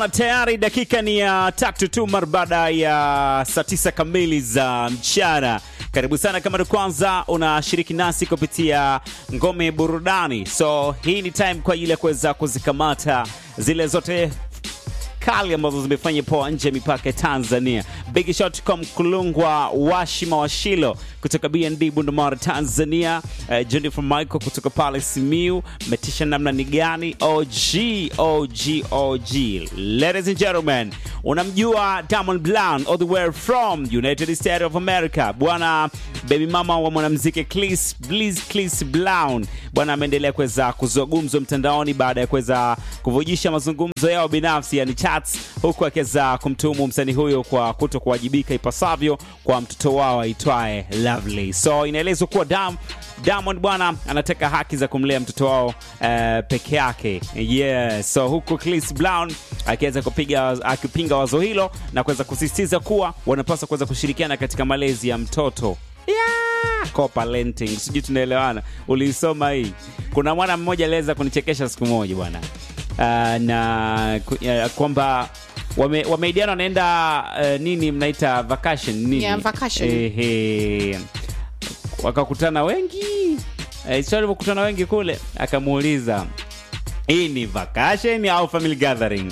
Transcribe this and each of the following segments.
bwana, tayari dakika ni ya tatu tu mara baada ya saa tisa kamili za mchana. Karibu sana kama ndo kwanza unashiriki nasi kupitia ngome burudani, so hii ni time kwa ajili ya kuweza kuzikamata zile zote kali ambazo zimefanya poa nje ya mipaka ya Tanzania. Big shot kwa Mkulungwa Washima Washilo kutoka BND Bundamara Tanzania. Uh, Jennifer Michael kutoka pale Simiu. Metisha namna ni gani? OG OG OG. Ladies and gentlemen, unamjua Diamond Brown all the way from United States of America. Bwana baby mama wa mwanamuziki Clis Bliss Clis Brown bwana ameendelea kuweza kuzua gumzo mtandaoni baada ya kuweza kuvujisha mazungumzo yao binafsi yani chats, huku akiweza kumtuhumu msanii huyo kwa kuto kuwajibika ipasavyo kwa mtoto wao aitwaye Lovely. So inaelezwa kuwa Dam Diamond bwana anataka haki za kumlea mtoto wao uh, peke yake. Yeah. So huku Chris Brown akiweza kupiga akipinga wazo hilo na kuweza kusisitiza kuwa wanapaswa kuweza kushirikiana katika malezi ya mtoto. Yeah. Co-parenting. Sijui tunaelewana. Uliisoma hii. Kuna mwana mmoja aliweza kunichekesha siku moja bwana. Uh, na ku- uh, kwamba wame- wameidiana wanaenda uh, nini mnaita vacation nini? Yeah, vacation. Ehe. Wakakutana wengi. Eh, sio walivyokutana wengi kule, akamuuliza hii ni vacation au family gathering?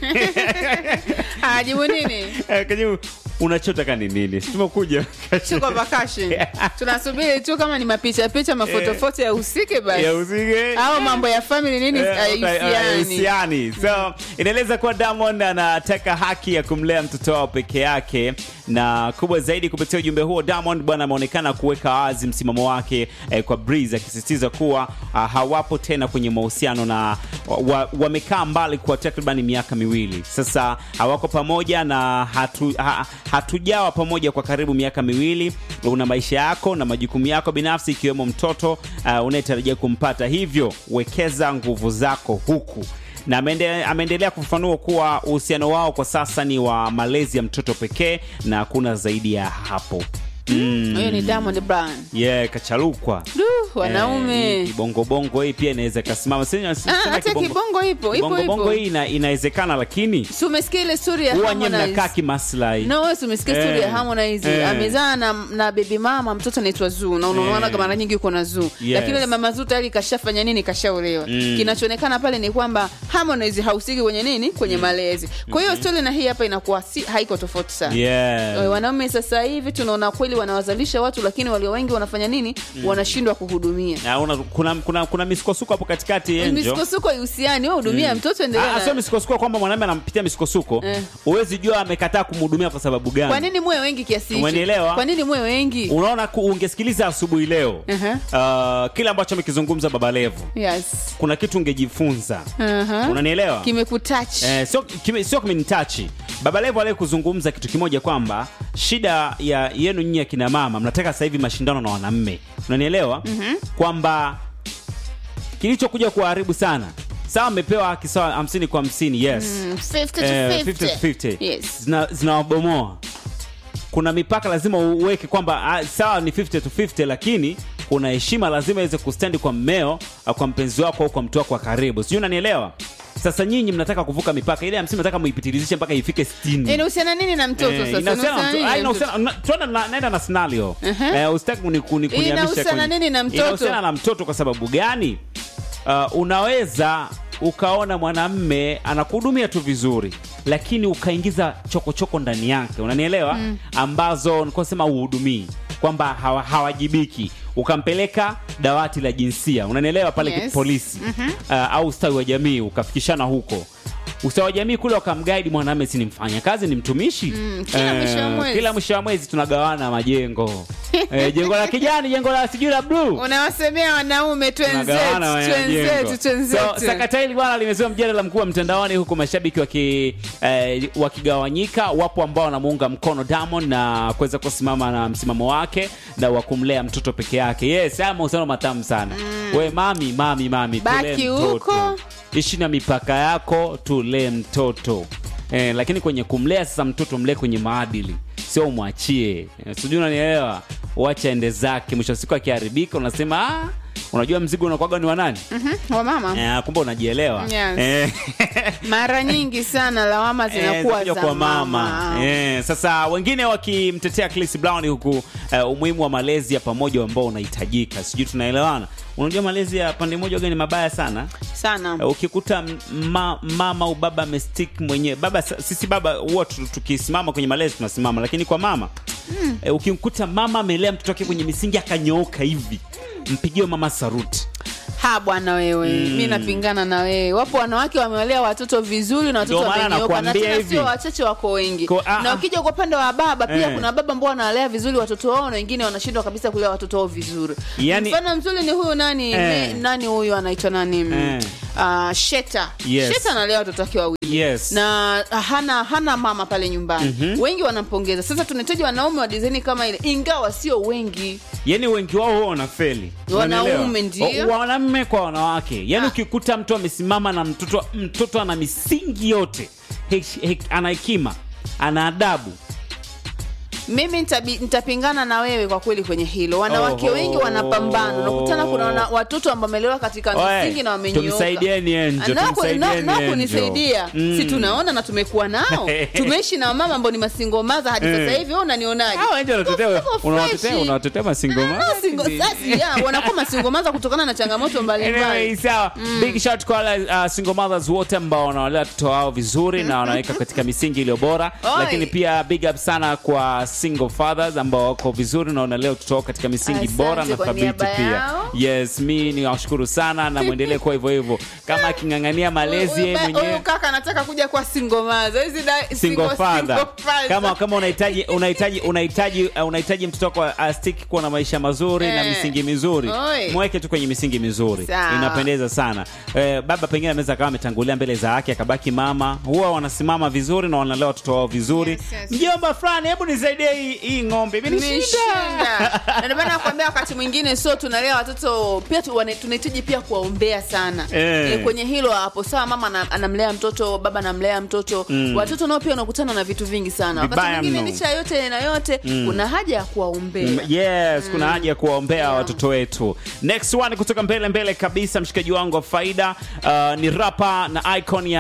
ajibu nini Akajibu unachotaka ni nini? Si tumekuja vacation. tuko vacation tunasubiri tu kama ni mapicha picha mafotofoto ya usike basi ya usige au mambo ya family nini Eh, haihusiani. haihusiani. So inaeleza kuwa Diamond anataka haki ya kumlea mtoto wao peke yake, na kubwa zaidi, kupitia ujumbe huo Diamond bwana ameonekana kuweka wazi msimamo wake eh, kwa Breeze, akisisitiza kuwa ah, hawapo tena kwenye mahusiano na wa- wa- wamekaa mbali kwa takriban miaka miwili sasa, hawako pamoja na hatu, ha, hatujawa pamoja kwa karibu miaka miwili. Una maisha yako na majukumu yako binafsi ikiwemo mtoto uh, unayetarajia kumpata, hivyo wekeza nguvu zako huku na ameende- ameendelea kufafanua kuwa uhusiano wao kwa sasa ni wa malezi ya mtoto pekee na hakuna zaidi ya hapo. Mm. huyo ni Diamond Brown Yeah, kachalukwa Du, wanaume Eh, kibongobongo hii pia inaweza ikasimama. Sina- Ah, sina hata kibongo- kibongo ipo ipo kibongobongo ipo hii ina, inawezekana, lakini si umesikia ile story ya huwa nye Harmonize? mnakaa kimaslahi No, wewe si umesikia Eh, story ya Harmonize eh. amezaa na, na baby mama mtoto anaitwa Zuu na unaona Eh. mara nyingi uko na Zuu Yes. lakini yule mama Zuu tayari kashafanya nini kashaolewa Mm. kinachoonekana pale ni kwamba Harmonize hausiki kwenye nini kwenye malezi kwa hiyo story na hii hapa inakuwa si, haiko tofauti sana Yeah. Eh, wanaume sasa hivi tunaona kweli wanawazalisha watu lakini walio wengi wanafanya nini wanashindwa kuhudumia Na una- kuna, kuna, kuna misukosuko hapo katikati Angel. misukosuko ihusiani we hudumia mtoto endelea Ah, na- sio misukosuko kwamba mwanamume anampitia misukosuko Eh. huwezi jua amekataa kumhudumia kwa sababu gani kwa nini muwe wengi kiasi hicho? Umenielewa? kwa nini muwe wengi unaona ku- ungesikiliza asubuhi leo Aha. uh, kile ambacho amekizungumza baba levo yes kuna kitu ungejifunza Aha. unanielewa kimekutouch Eh, sio kime- sio kimenitachi baba levo aliye kuzungumza kitu kimoja kwamba shida ya yenu nyinyi akina mama mnataka sasa hivi mashindano na wanaume unanielewa kwamba kilichokuja kuharibu sana sawa mmepewa haki sawa hamsini kwa hamsini yes Mm, 50 to Eh, 50. 50 to 50. Yes. Zina- zinawabomoa kuna mipaka lazima uweke kwamba ah, sawa ni 50 to 50 lakini kuna heshima lazima iweze kustendi kwa mmeo ah, kwa mpenzi wako au kwa mtu wako wa karibu sijui unanielewa sasa nyinyi mnataka kuvuka mipaka ile hamsini mnataka muipitirizishe mpaka ifike 60 inahusiana nini na mtoto Eh, sasa inahusiana na Inahusiana mto- nini ah, na inahusiana- na- tuenda na- naenda na scenario Aha. Eh, usitaki kuni- kuni- kunihamisha Inahusiana kwenye- nini na mtoto? inahusiana na mtoto kwa sababu gani uh, unaweza ukaona mwanamme anakuhudumia tu vizuri lakini ukaingiza chokochoko ndani yake unanielewa ambazo nikosema uhudumii kwamba hawa, hawajibiki ukampeleka dawati la jinsia unanielewa pale Yes. polisi uh, au ustawi wa jamii ukafikishana huko ustawi wa jamii kule wakamgaidi mwanamme si ni mfanya kazi ni mtumishi Mm, kila mwisho wa mwezi. kila mwisho wa mwezi tunagawana majengo eh, jengo la kijani jengo la sijui la bluu unawasemea wanaume twenzetu Tunagawana twenzetu majengo. So, twenzetu sakata hili bwana limezua mjadala mkuu wa mtandaoni huku mashabiki waki, eh, wakigawanyika. Wapo ambao wanamuunga mkono Diamond na kuweza kusimama na msimamo wake na wa kumlea mtoto peke yake. Yes, haya mahusiano matamu sana. We mami, mami, mami, tulee Baki mtoto. huko. Ishi na mipaka yako, tulee mtoto. Eh, lakini kwenye kumlea sasa mtoto mlee kwenye maadili, sio umwachie. Eh, sijui unanielewa, uache ende zake. Mwisho wa siku akiharibika, unasema ah, unajua mzigo unakwaga ni wa nani Mhm, wa mama Eh, kumbe unajielewa Yes. Eh, mara nyingi sana lawama eh, zinakuwa zinakuja za kwa mama mama Eh, sasa wengine wakimtetea Chris Brown huku eh, umuhimu wa malezi ya pamoja ambao unahitajika sijui tunaelewana unajua malezi ya pande moja waga ni mabaya sana sana Eh, ukikuta m- ma, mama au baba amestick mwenyewe baba sa- sisi baba huwa tu- tukisimama kwenye malezi tunasimama lakini kwa mama mm. e, ukimkuta mama amelea mtoto wake kwenye misingi akanyooka hivi mpigie mama saruti ha bwana wewe mi napingana na wewe wapo wanawake wamewalea watoto vizuri na watoto Ndio maana wamenyoka na nakwambia tena hivi. sio wachache wako wengi Ko- ah, na ah. ukija kwa upande wa baba pia Eh. kuna baba ambao wanawalea vizuri watoto wao na wengine wanashindwa kabisa kulea watoto wao vizuri Yani- mfano mzuri ni huyu nani Eh. me, nani huyu anaitwa nani Eh. uh, sheta Yes. sheta analea watoto wake wawili yes na hana hana mama pale nyumbani wengi wanampongeza sasa tunahitaji wanaume wa dizaini kama ile ingawa sio wengi yani wengi wao huwa wanafeli Wanaume Unaelewa? ndio. Wa- wanaume kwa wanawake yani Ah. ukikuta mtu amesimama na mtoto mtoto ana misingi yote Hek- hek- ana hekima ana adabu mimi nitabi- nitapingana na wewe kwa kweli kwenye hilo wanawake Oho. wengi wanapambana unakutana kuna wana, watoto ambao wamelewa katika Oe, misingi na wamenyooka tumsaidieni Angel, Na ku- tumsaidieni na- na Angel. kunisaidia Mm. si tunaona na tumekuwa nao tumeishi na wamama ambao ni masingomaza hadi sasa hivi wewe unanionaje Hao Angel unatetea- Wako unawatetea freshi. unawatetea masingo Ah, maza singo- hivi. sasa, yeah, wanakuwa masingomaza kutokana na changamoto mbalimbali Anyway, sawa big shout kwa wale uh, single mothers wote ambao wanawalea watoto wao vizuri na wanaweka katika misingi iliyo bora Oi. lakini pia big up sana kwa single fathers ambao wako vizuri na wanalea watoto wao katika misingi Asante bora na kwa thabiti niaba pia yao. yes mi ni washukuru sana na mwendelee kuwa hivyo hivyo kama aking'ang'ania malezi Huyu- yeye huyu mwenyewe huyu kaka anataka kuja kwa singomaza hizi da- single single- father single father. kama kama unahitaji unahitaji unahitaji uh, unahitaji mtoto wako astiki kuwa na maisha mazuri na Eh. misingi mizuri Oi. mweke tu kwenye misingi mizuri Sawa. inapendeza sana eh, baba pengine anaweza akawa ametangulia mbele za haki akabaki mama huwa wanasimama vizuri na wanalea watoto wao vizuri Yes, yes. mjomba fulani hebu nisaidie hii, hii ng'ombe imenishinda Nimeshinda. Na ndio maana nakwambia wakati mwingine so tunalea watoto pia tu- wana- tunahitaji pia kuwaombea sana Eh. Eh, kwenye hilo hapo sawa mama ana- anamlea mtoto baba anamlea mtoto watoto nao pia wanakutana na vitu vingi sana wakati Vibaya mwingine mno. licha ya yote na yote kuna haja ya kuwaombea yes kuna haja ya kuwaombea Yeah. watoto wetu next one kutoka mbele mbele kabisa mshikaji wangu wa faida uh, ni rapa na icon ya